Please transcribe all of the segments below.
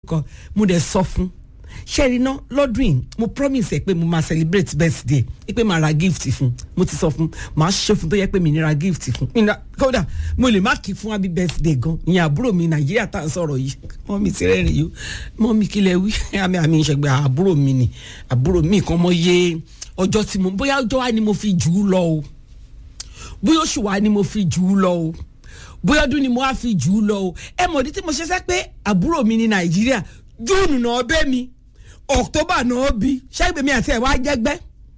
kan mo dẹ̀ sọ fún ṣẹ́rí ná lọ́dún yìí mo promise ẹ pé mo máa celebrate birthday ẹ pé màá ra gift fún mo ti sọ fún màá ṣe fún tó yẹ pé mi ní ra gift fún mi ní ra- kódà mo lè má kí fún happy birthday gan ìyẹn àbúrò mi nàìjíríà tá à ń sọ̀rọ̀ yìí mọ́mí ti rẹ́rìn yìí mọ́mí kí lẹ wí àmì àmì ìṣẹ̀gbẹ́ àbúrò mi ni àbúrò mi kan mọ iye ọjọ́ tí mo bóyá ọjọ́ wa ni mo fi jù ú lọ o bóyá oṣù wa ni mo fi jù ú lọ o bóyá ọdún ni mo wá fi jù ú lọ o ẹ mọ̀ ní tí mo ṣe sẹ́ pé àbúrò mi ní nàìjíríà júùnù náà bẹ́ mi october náà bí ṣẹ́gbẹ́ mi àti ẹ̀ wá jẹ́gbẹ́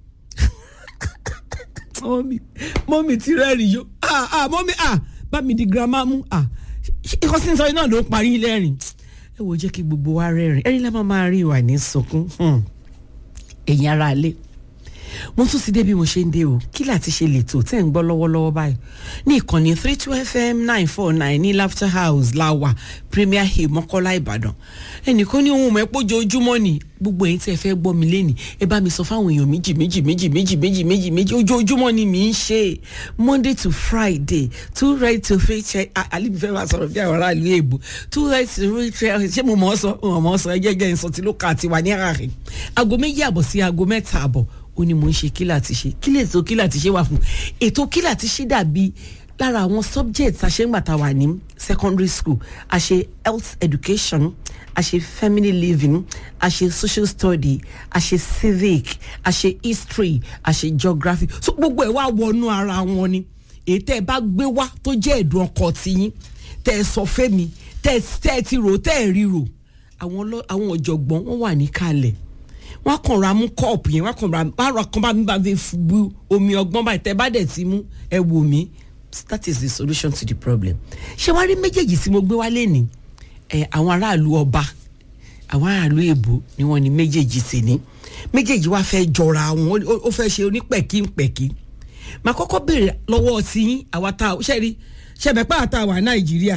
mọ́mí mọ́mí ti rẹ́rìn yó ah ah mọ́mí ah bá mi di girama mú ah ikọ́ sí sọ iná ló ń parí lẹ́rìn ẹ wo jẹ́ kí gbogbo wa rẹ́rìn ẹ̀rín lá máa máa rí ìwà ní sunkún hmm. ẹ̀yin ara alẹ́ mo tún ti dé bí mo ṣe ń dé o kí láti ṣe lètò tẹ́ ń gbọ́ lọ́wọ́lọ́wọ́ báyìí ní ìkànnì three two fm nine four nine ní laughter house láwà premier hill mọ́kọ́lá ìbàdàn ẹnìkan ní ohun mẹ́pọ̀ ojoojúmọ́ ni gbogbo ẹ̀yin tí ẹ fẹ́ gbọ́ mi lẹ́nìí ẹ bá mi sọ fáwọn èèyàn méjì méjì méjì méjì méjì méjì méjì ojoojúmọ́ ni mi ń ṣe monday to friday two right to three check alibi fẹ́ máa sọ̀rọ̀ bí àwọn aráàlú èèbò two right to three check ṣé mo mọ̀ ọ́ sọ mo mọ̀ ọ́ sọ ẹ jẹ́ jẹ́ ìsọtí ló kà àti wà ní àárín aago méjì àbọ̀ sí aago mẹ́ta àbọ̀ ó ní mo ń ṣe kí láti ṣe kí lè tó kí láti ṣe wà fún ètò kí láti ṣe dàbí lára àwọn subjects àṣeǹgbàtà wà ní secondary school a ṣe health education a ṣe family living a ṣe social study a ṣe civic a ṣe history a ṣe geography so gbogbo ẹ̀ wá wọnú ara wọn ni èyí tẹ́ ẹ bá gbé wá tó jẹ́ ẹ̀dùn ọkọ̀ tiyín tẹ́ ẹ sọ fẹ́mi tẹ́ ẹ tẹ́ ẹ ti rò tẹ́ ẹ ríro àwọn ọlọ́- àwọn ọ̀jọ̀gbọ́n wọ́n wà níkàlẹ̀ wọ́n kàn ra mú kọ́ọ̀pù yẹn wọ́n kàn ra bára kan bá mi bá fi fu- bu omi ọgbọ́n báyìí tẹ́ bá dẹ̀ ti mú ẹ wò mí that is the solution to the problem ṣé wàá rí méjèèjì tí mo gbé wálé ní ẹ àwọn aráàlú ọba àwọn aráàlú èbó ni wọ́n ní méjèèjì sì ní méjèèjì wá fẹ́ jọra wọn ó- ó fẹ́ ṣe onípẹ̀kínpẹ̀kín màá kọ́kọ́ béèrè lọ́wọ́ tí yín àwa tá a ṣe rí ṣẹ̀bẹ̀pá àtàwà nàìjíríà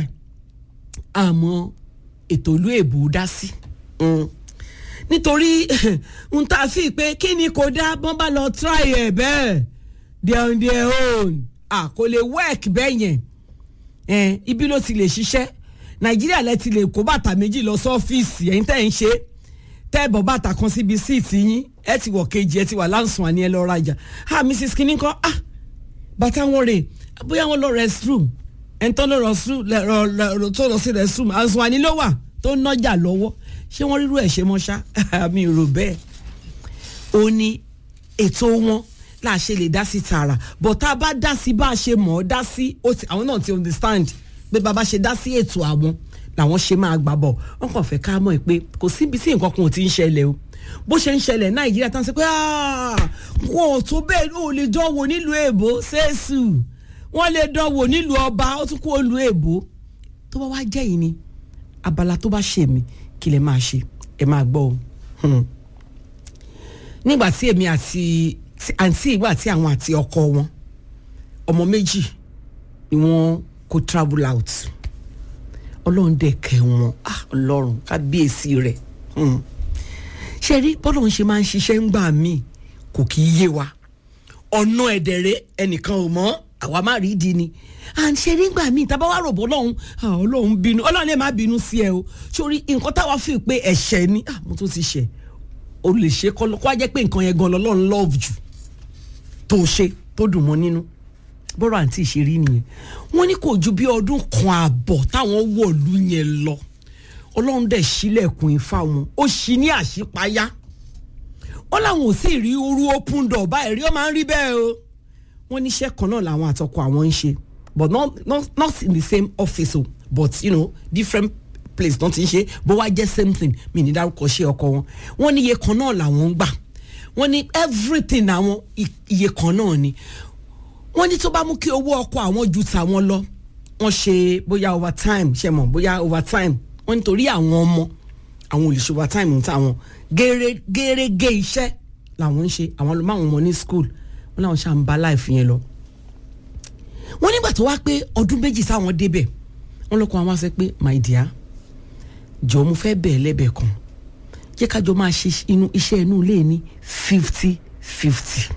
àmọ́ ètò ìlú èbó dá sí. Mm nítorí n ta fi pé kí ni kò dá bọ́n bá lọ try ẹ̀ bẹ́ẹ̀ they on their own ah kò lè work bẹ́ẹ̀ yẹn eh, ibi ló ti lè ṣiṣẹ́ nàìjíríà lẹ ti lè kó bàtà méjì lọ sọ́fíìsì ẹ̀yin tẹ́ ń ṣe tẹ́ bọ̀ bàtà kan síbi síìtì yín ẹ ti wọ̀ kejì ẹ ti wà láǹsùn àní ẹ lọ rajà ah mrs kinní kan ah bàtà wọn rè bóyá wọn lọ restroom ẹni tó lọ restroom lẹ- rọ- lọ- tó lọ sí restroom àǹsùn àní ló wà tó ń nọjà lọ́wọ́ ṣé wọ́n rírú ẹ̀ ṣe mọ́ ṣá mi ò rò bẹ́ẹ̀ ó ní ètò wọn là ṣe lè dá sí tààrà but tá a bá dá sí bá a ṣe mọ̀ ọ́ dá sí ó ti- àwọn náà ti understand pé bàbá ṣe dá sí ètò àwọn làwọn ṣe máa gbà bọ̀ wọ́n kàn fẹ́ ká mọ̀ ẹ́ pé kò síbi tí nǹkan kan ò ti ń ṣẹlẹ̀ o bó ṣe ń ṣẹlẹ̀ nàìjíríà tán ṣe pé "Ah, wọn ò tó bẹ́ẹ̀ ó lè dánwò nílùú èbó ṣéṣù wọ́n lè dánwò nílùú ọba ó tún kó olùú èbó tó bá wá jẹ́ yìí ni abala tó bá ṣe mí kí lè máa ṣe ẹ máa gbọ́ o. Hmm nígbà tí èmi àti tí- àǹtí ìgbà tí àwọn àti ọkọ wọn ọmọ méjì ni wọ́n kó travel out ọlọ́run dẹ̀ kẹ́ wọn ah ọlọ́run kábíyèsí rẹ̀ hmm. ṣe rí bọ́lọ́run ṣe máa ń ṣiṣẹ́ ńgbà míì kò kì í yé wa ọ̀nà ẹ̀dẹ̀rẹ̀ ẹnìkan ò mọ̀ àwa má rí di ni à ń ṣe nígbà míì tá a bá wá rògbò ọlọ́run ah, ọlọ́run bínú ọlọ́run lè má bínú sí ẹ o sórí nǹkan táwa fi pé ẹ̀ṣẹ̀ ni ah, mo tún ti ṣẹ̀ o lè ṣe kọ́ lọ- kó wá jẹ́ pé nǹkan yẹn gan lọ́lọ́run love jù tó ṣe tó dùn mọ́ nínú bọ́rọ̀ àǹtí ìṣeré nìyẹn wọ́n ní kò ju bí ọdún kan ààbọ̀ táwọn wọ̀lú yẹn lọ ọlọ́run dẹ̀ sílẹ̀kùn ifá wọn ó ṣí ní àṣípayá wọ́n làwọn ò sì rí orú open door báyìí rí ó máa ń rí bẹ́ẹ̀ o wọ́n níṣẹ́ kan náà làwọn àtọkọ àwọn ń ṣe but not, not, not in the same office o but you know different place náà ti ń ṣe bó wá jẹ́ same thing mi ní dárúkọ ṣe ọkọ wọn wọ́n ní iye kan náà làwọn ń gbà wọ́n ní everything àwọn i- iye kan náà ni wọ́n ní tó bá mú kí owó ọkọ àwọn ju tàwọn lọ wọ́n ṣe bóyá overtime ṣe mọ̀ bóyá overtime wọ́n nítorí àwọn ọmọ àwọn olùṣe overtime ń tàwọn gẹ́rẹ́ gẹ́rẹ́gẹ́ iṣẹ́ làwọn ń ṣe àwọn ló máa wọn mọ ní school wọ́n làwọn ṣáà ń bá láìfi yẹn lọ. wọ́n nígbà tó wá pé ọdún méjì sáwọn débẹ̀ wọ́n lọ́kọ̀ àwọn wá sọ pé my dear jọ̀ọ́ mo fẹ́ bẹ̀ẹ́ lẹ́bẹ̀ẹ́ kan jẹ́ kájọ máa ṣe inú iṣẹ́ inú ilé ní fifty fifty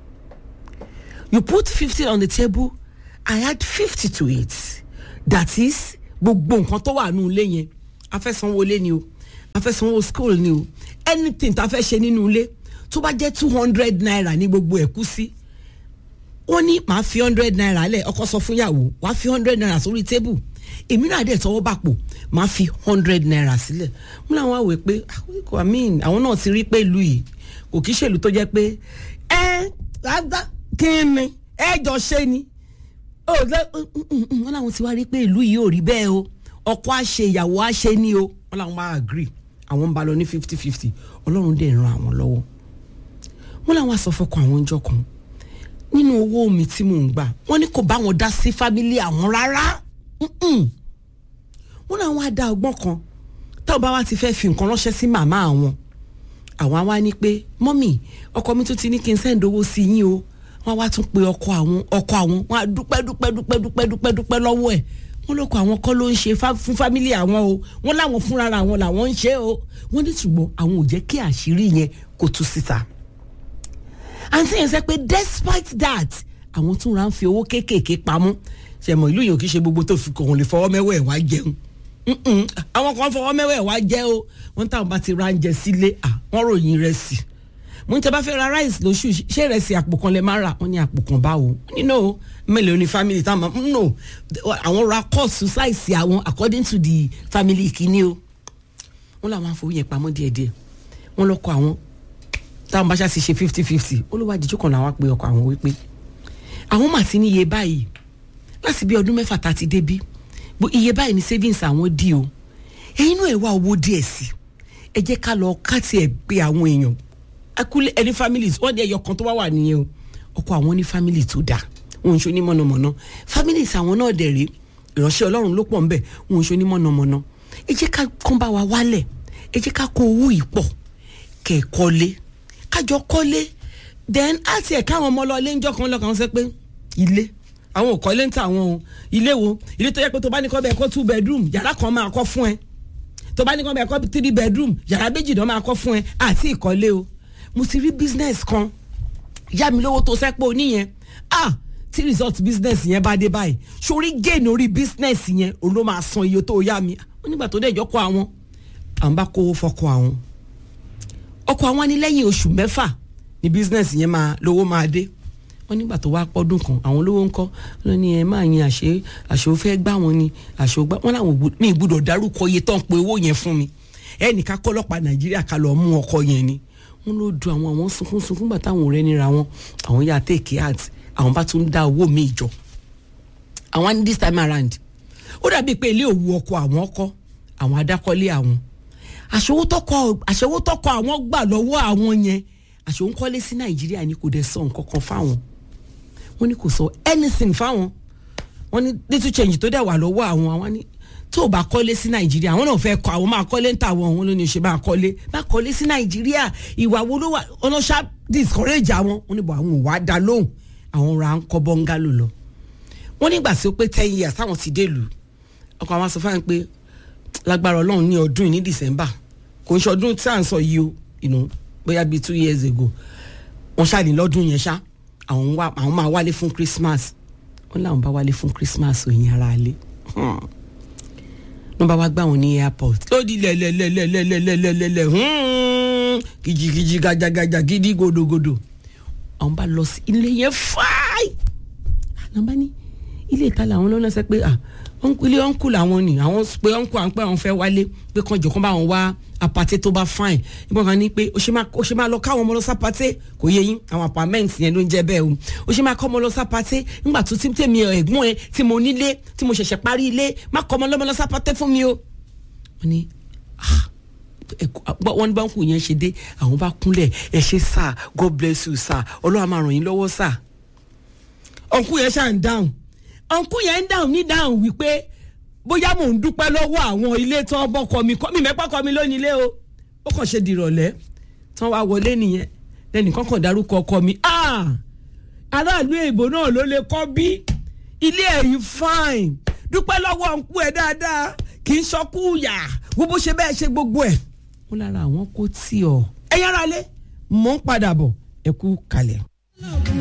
you put fifty on the table i add fifty to it that is gbogbo nǹkan tó wà nù ilé yẹn afẹ́sanwó lé ni o a fẹ́ sanwó school ni o anything tá a fẹ́ ṣe nínú ilé tó bá jẹ́ two hundred naira ní gbogbo ẹ̀ kú sí wọ́n ní màá fi hundred naira lẹ̀ ọkọ sọ fún yàwó wàá fi hundred naira sórí tébù èmi náà dẹ̀ tọwọ́ bàpò màá fi hundred naira sílẹ̀ wọ́n làwọn àwẹ̀ pé àwòkọ́ àmín àwọn náà ti rí pé ìlú yìí kò kí ṣèlú tó jẹ́ pé ẹ rádá kí ni ẹ jọ ṣe ni wọ́n làwọn ti wá rí pé ìlú yìí ò rí bẹ́ẹ̀ o ọkọ àṣe ìyàwó àṣe ni o wọ́n làwọn bá agree àwọn ń bá lọ ní fifty fifty ọlọ́run dẹ̀ ran àwọn lọ́wọ́ wọ́n làwọn aṣọ fọkàn àwọn ọjọ́ kan nínú owó mi tí mò ń gbà wọ́n ní kò bá wọn dá sí fámílì àwọn rárá wọ́n làwọn á dá ọgbọ́n kan táwọn bá wá ti fẹ́ fi nǹkan ránṣẹ́ sí màmá àwọn àwọn á wá ní pé mọ́mì ọkọ mi tún ti ní kí n sẹ́ǹd owó sí yín o wọ́n á wá tún pe ọkọ àwọn ọkọ àwọn wọ́n á dúpẹ́ dúpẹ́ dúpẹ́ dúpẹ́ dúpẹ́ dúpẹ́ lọ́wọ́ ẹ̀ wọ́n lọ́kọ̀ àwọn kọ́ ló ń ṣe fún fámílì àwọn o wọ́n láwọn fúnra àwọn làwọn ń ṣe o wọ́n ní ṣùgbọ́n àwọn ò jẹ́ kí àṣírí yẹn kó tú síta àǹtí yẹn sẹ pé despite that àwọn tún ra ń fi owó kéékèèké pamọ́ ṣẹ̀mọ̀ ìlú yìí ò kì í ṣe gbogbo tó fi kàn lè fọwọ́ mẹ́wẹ́ ẹ̀ wá jẹun àwọn kan fọwọ́ mẹ́wẹ́ ẹ̀ wá jẹ́ o wọ́n táwọn bá ti ra oúnjẹ sílé wọ́n ròyìn rẹ̀ sí mo ń tẹ́ bá fẹ́ ra rice lóṣù ṣé ìrẹsì àpò kan lè má rà wọ́n ní àpò kan báwo nínú mélòó ni family táwọn no àwọn ra cost size àwọn according to the family kìíní o wọ́n làwọn afọwọ́ yẹn pamọ́ díẹ̀díẹ̀ wọ́n lọ́kọ̀ àwọn táwọn bá ṣáà ti ṣe fifty fifty olùwádìí kan làwọn pe ọkọ àwọn wípé àwọn mà ti ní iye báyìí láti bí ọdún mẹ́fà tá a ti débí bó iye báyìí ní savings àwọn dí o ẹ̀yin náà ẹ̀ wá owó díẹ̀ sí ẹ jẹ́ ká lọ ká tiẹ̀ pé àwọn èèyàn akúlẹ̀ ẹni families wọ́n ní ẹyọ kan tó wá wà nìyẹn o ọkọ àwọn ní family tó dáa wọn ò ń ṣe onímọ̀nàmọ̀nà families àwọn náà dẹ̀ rí ìránṣẹ́ ọlọ́run ló pọ̀ ń bẹ̀ wọn ò ń ṣe onímọ̀nàmọ̀nà ẹ jẹ́ ká kán bá wa wálẹ̀ ẹ jẹ́ ká kó owó yìí pọ̀ kẹ̀ kọ́lé kájọ kọ́lé then àti ẹ̀ka àwọn ọmọ lọ ilé ńjọ́ kan lọ́kàn sọ pé ilé àwọn ò kọ́lé ń ta àwọn o ilé wo ilé tó yẹ pé tó bá ní kọ́ bẹ́ẹ̀ kọ́ two bedroom yàrá kan máa kọ́ fún ẹ tó bá ní kọ́ bẹ́ẹ̀ kọ́ three bedroom yàrá méjì náà máa kọ́ fún ẹ àti ìkọ́lé o mo ti rí business kan yá mi lówó tó sẹ́pọ̀ oníyẹn ah tí result business yẹn bá dé báyìí sórí gain orí business yẹn òun ló máa san iye tó yá mi ó nígbà tó dé ìjọ́kọ̀ àwọn àwọn bá kówó fọkọ àwọn ọkọ àwọn ní lẹ́yìn oṣù mẹ́fà ní business yẹn máa lówó máa dé wọ́n nígbà tó wá pọ́dún kan àwọn olówó ń kọ́ ló ní ẹ máa yin àṣẹ àṣẹ ò fẹ́ gbá wọn ni àṣẹ ò gbá wọn làwọn ní ìgbúdọ̀ dárúkọ iye tó ń pe owó yẹn fún mi ẹnìkan kọ́lọ́pàá nàìjíríà ká lọ mú ọkọ yẹn ni wọ́n ló du àwọn àwọn sunkún sunkún gbà táwọn ọ̀rẹ́ nira wọn àwọn yà take heart àwọn bá tún dá owó mi jọ àwọn ní this time around ó dàbí pé ilé òwú ọkọ àwọn ọkọ àwọn adákọ́lé àwọn àṣewó tọkọ àṣewó tọkọ àwọn gbà lọ́wọ́ àwọn yẹn àṣewó ń kọ́lé sí nàìjíríà ni kò dẹ̀ sọ nǹkan kan fáwọn wọ́n ní kò sọ anything fáwọn wọ́n ní little change tó dẹ̀ wà lọ́wọ́ àwọn àwọn ní tó o bá kọ́lé sí nàìjíríà àwọn náà fẹ́ kọ́ àwọn máa kọ́lé ń tà wọ́n òun ló ní ṣe máa kọ́lé máa kọ́lé sí nàìjíríà ìwà wo ló wà ọ̀nà ṣá discourage àwọn wọ́n ní bọ̀ àwọn ò wá dá lóhùn àwọn ra ń kọ́ bọ́ngálò lọ wọ́n nígbà tí ó pé ten years táwọn ti dé lù ọkọ̀ àwọn sọ fáwọn pé lágbára ọlọ́run ní ọdún yìí ní december kò ń ṣe ọdún tí à ń sọ yìí o you know, bóyá bíi two years ago wọ́n ṣáàní lọ́dún yẹn ṣá àwọn wá àwọn máa wálé fún christmas wọ́n láwọn bá wálé fún christmas òyìn ara lé wọ́n bá wá gbà wọ́n ní airport lódì lẹ́lẹ́lẹ́lẹ́lẹ́lẹ́lẹ́lẹ́ kìjìkìjì gàjàgàjà gidi gòdògòdò àwọn bá lọ sí ilé yẹn fáì àwọn bá ní ilé ìta làwọn lọ́nà sẹ́ pé ah ilé ọ̀nkù làwọn ni àwọn pé ọ̀nkù àwọn pé àwọn fẹ́ wálé pé kan jọ kán bá wọn wá apàtẹ tó bá fine nígbà kan ní pé ó ṣe máa lọ káwọn ọmọ lọ sápàtẹ kò yé yín àwọn apartment yẹn ló ń jẹ bẹ́ẹ̀ o ó ṣe máa kọ́ ọmọ lọ sápàtẹ nígbà tó tí tèmi ẹ̀gbọ́n ẹ tí mo nílé tí mo ṣẹ̀ṣẹ̀ parí ilé má kọ́ ọmọ lọ́mọ lọ sápàtẹ fún mi o. wọ́n ní wọ́n ní báńkù yẹn ṣe dé àwọn bá kúnlẹ̀ ẹ ṣe sà god bless you sà ọlọ́run máa ràn yín lọ́wọ́ sà. ọ̀nkú yẹn ṣáà ń dáhùn ọ̀nkú yẹn ń dáhùn ní dáhùn wípé bóyá mò ń dúpẹ́ lọ́wọ́ àwọn ilé tí wọ́n bọ́kọ mi kọ́ mi mẹ́pà kọ́ mi lónìí ilé o ó kàn ṣe dìrọ̀lẹ́ tí wọ́n wá wọlé nìyẹn lẹ́nìkan kàn dárúkọ ọkọ mi aráàlú èèbò náà ló lè kọ́ bí ilé ẹ̀yìn fine dúpẹ́ lọ́wọ́ ọ̀nkú ẹ̀ dáadáa kì í ṣọkú yà wo bó ṣe bẹ́ẹ̀ ṣe gbogbo ẹ̀ wọ́n lára àwọn kò tí ọ̀ ẹ̀yára lé mò ń padà bọ̀ ẹ̀kú kalẹ̀.